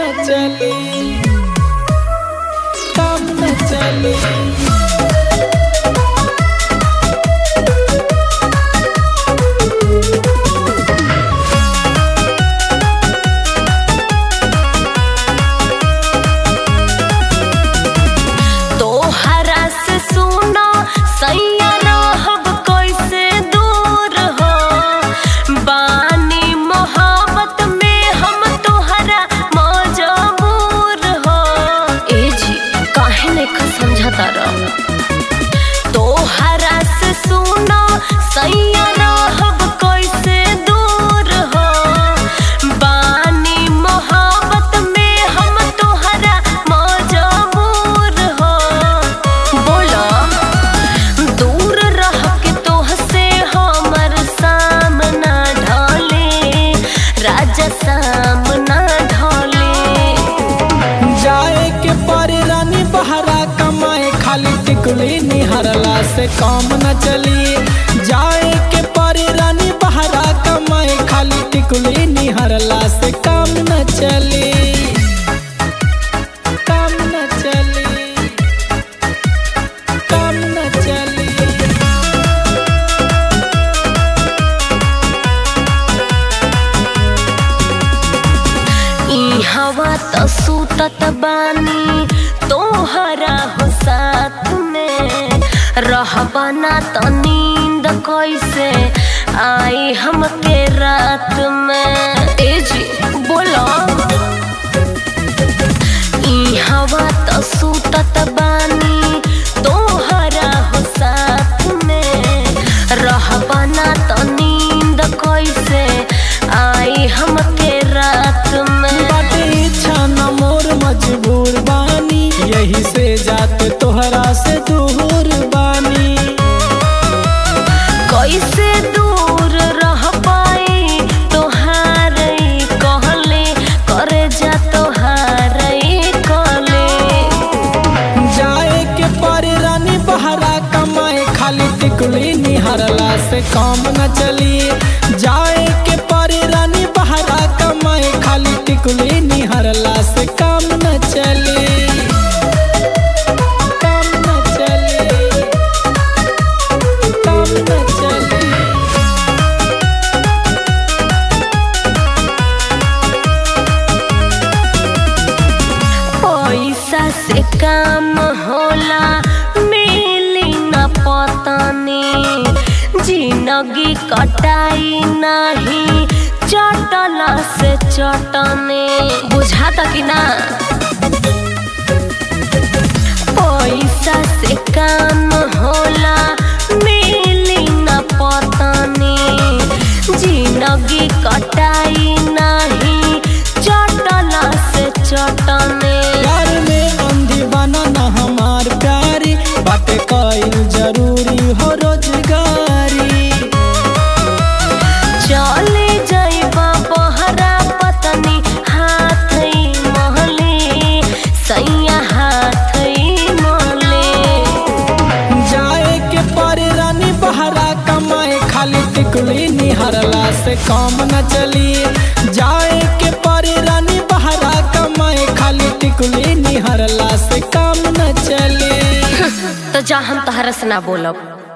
न चली काम न चली तोहरा से सुनो सैया रहब कैसे दूर हो बानी मोहब्बत में हम तोहरा मजबूर हो ए जी काहे नहीं समझता रह तोहरा से सुनो सैया रहब कैसे दूर हो बानी मोहब्बत में हम तोहरा मजबूर हो बोलो दूर रह के तोह से हमर सामना ढले राजा सामना ढले जाए के पारे रानी बहरा कमाए खाली टिकुली निहरला से काम न चली जाए के पारे रानी बहरा कमाए खाली टिकुली निहरला से काम न चली काम न चली काम न चली ई हवा त सुतत बानी तोहरा हो साथ में रहबा ना त नींद कैसे आई हमके रात में ए जी बोलो ई हवा त सुतत बानी तोहरा हो साथ में रहबा ना त नींद कैसे आई हमके रात में बाटे इच्छा न मोर मजबूर बानी यही से जाते तोहरा से दूर बानी कैसे दूर रह पाई तोहार कहले करे जा तोहार कहले जाए के पारे रानी बहरा कमाए खाली टिकुली निहरला से काम न चली जाए के पारे रानी बहरा कमाए खाली टिकुली निहरला से काम न चली काम न चली काम न चली पैसा से काम होला मिली न पतनी जिंदगी कटाई नहीं चटला से चटने बुझाता कि ना पैसा से काम होला मिली न पतनी जिंदगी कटाई नहीं चटला से चटने प्यार में अंधी बना न हमार प्यारी बाटे कईल जरूरी हो रोजगारी चले जाइबा बहरा पतनी हाथ महले सैया हाथ महले जाए के पारे रानी बहरा कमाए खाली टिकुली निहरला से काम न चली जाए के पारे रानी बहरा कमाए खाली टिकुली निहरला से काम न चली तो जा हम तहरा से ना बोलब